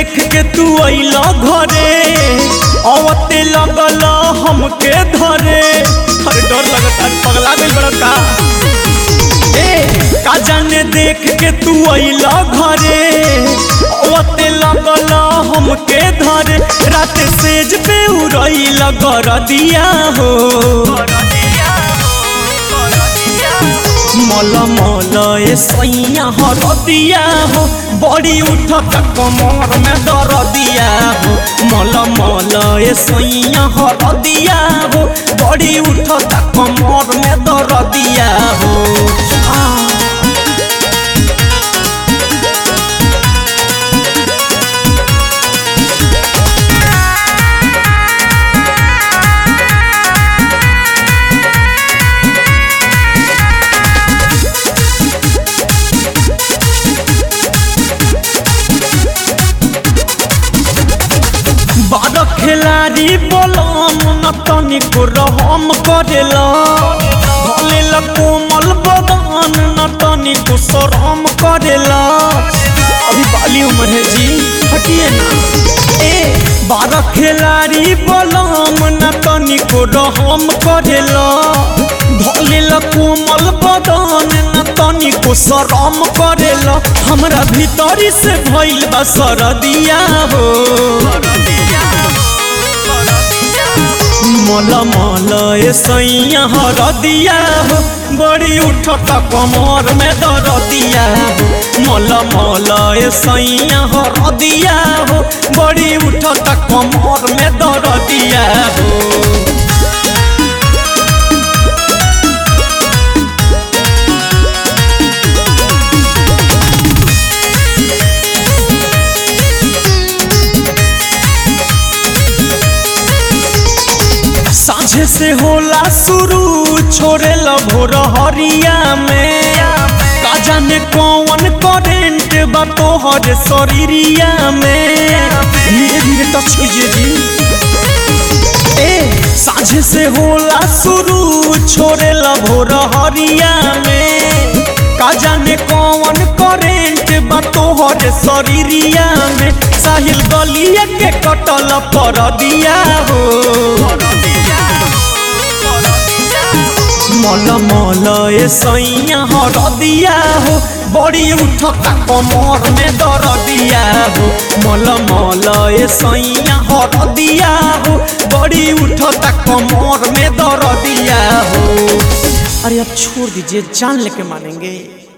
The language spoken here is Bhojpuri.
देख के तू अइल घरे अवते लगल हमके धरे अरे डर लगता पगला गइल बड़ा का ए का जाने देख के तू अइल घरे अवते लगल हमके धरे रात सेज पे उड़इल गरदिया हो मल मल ए सैया हरदिया हो बड़ी उठत कमर में दरदिया हो मल मल ए सैया हरदिया हो बड़ी उठत कमर में दरदिया हो आ बड़ खिलाड़ी बोलम न तनिको रहम करेला भलेला कोमल बदन न तनिको शरम करेला अभी बाली उम्र है जी हटिए ना ए बारह खिलाड़ी बोलम न तनिको रहम करेला भलेला कोमल बदन न तनिको शरम करेला हमरा भीतरी से भइल बा सरदिया हो मल मल ए सैया हरदिया हो बड़ी उठत कमर में दरदिया हो मल मल ए सैया हरदिया हो बड़ी उठत कमर में दरदिया हो साझे से होला शुरू छोड़े भोर हरिया में का जाने कौन करेंट बा तोहर शरीरिया में धीरे धीरे टच कीजिए जी ए साझे से होला शुरू छोड़े भोर हरिया में का जाने कौन करेंट बा तोहर शरीरिया में साहिल गलिया के कटल पर दिया हो मल मल ए सैया हरदिया हो बड़ी उठत कमर में दरदिया हो मल मल ए सैया हरदिया हो बड़ी उठत कमर में दरदिया हो अरे अब छोड़ दीजिए जान लेके मानेंगे